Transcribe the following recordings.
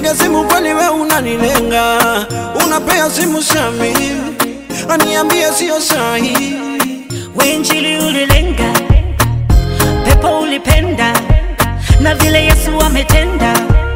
nikipiga simu kwani we unanilenga? Unapea simu Shami aniambie sio sahi. Wenjili ulilenga, pepo ulipenda, na vile Yesu ametenda,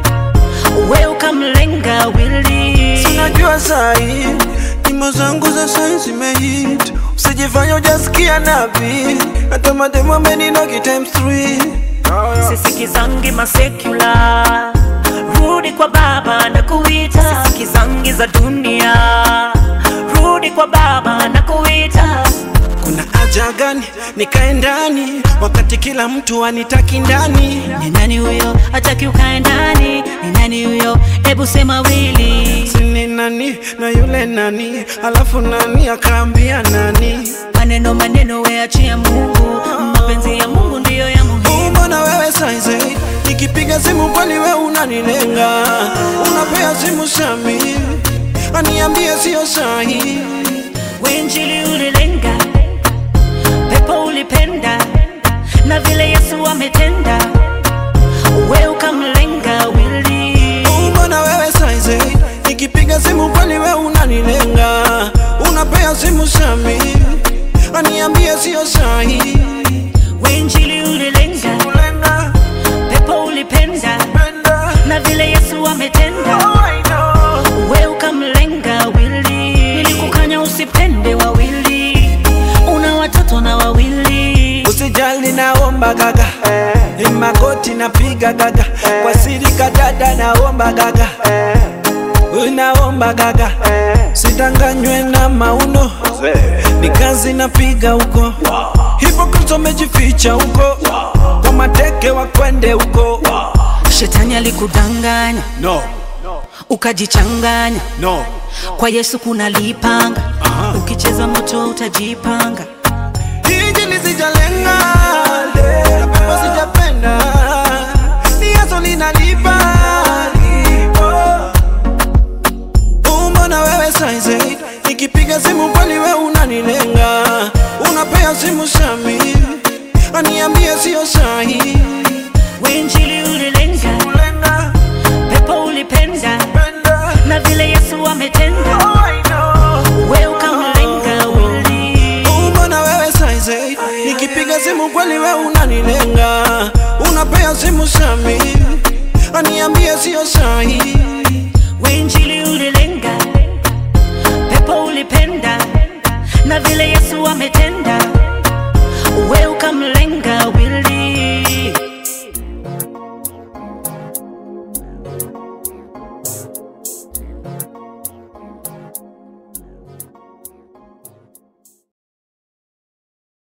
we ukamlenga wili. Sinajua sahi nyimbo zangu za sahi zimehit, usijifanya ujasikia nabii, hata mademo ameninogi times three. Sisikizangi masekula, rudi kwa Baba na kuita. Sisikizangi za dunia, rudi kwa Baba na kuita. Kuna haja gani nikae ndani wakati kila mtu anitaki ndani? Ni nani huyo hataki ukae ndani? Ni nani huyo? Hebu sema wili. Sini nani na yule nani, alafu nani akaambia nani? Maneno maneno, we achia Mungu, mapenzi ya Mungu ndiyo ya muhimu. Mbona wewe saizi nikipiga simu kwani we unanilenga? Unapea simu Shami aniambie sio sahi. Wenjili ulilenga, pepo ulipenda, na vile Yesu ametenda, we ukamlenga wili. Mbona wewe saizi nikipiga simu kwani we unanilenga? Unapea simu Shami aniambie sio sahi. Wenjili ulilenga, Kulenga, pepo ulipenda, penda, na vile Yesu ametenda, oh, I know. we ukamlenga wili. Nilikukanya usipende wawili, una watoto na wawili. Usijali naomba gaga Ni magoti napiga gaga Kwa siri kadada naomba gaga Naomba gaga Sidanganywe na mauno Ni kazi napiga huko Hypocrites wamejificha huko Kwa mateke wakwende huko Shetani alikudanganya No, ukajichanganya, no kwa Yesu kuna lipanga. Ukicheza moto utajipanga. Hiji lisijalenga Na pepo sijapenda Ni yaso linalipa Mbona wewe saizi Nikipiga simu kwani we unanilenga Unapea simu Shami Aniambie sio sahi Wenjili ulilenga, Kulenga, pepo ulipenda, penda na vile Yesu ametenda, Oh I know we ukamlenga wili. Mbona wewe saizi Nikipiga simu kwani we unanilenga Unapea simu Shami Aniambie sio sahi Wenjili ulilenga, pepo ulipenda, na vile Yesu ametenda,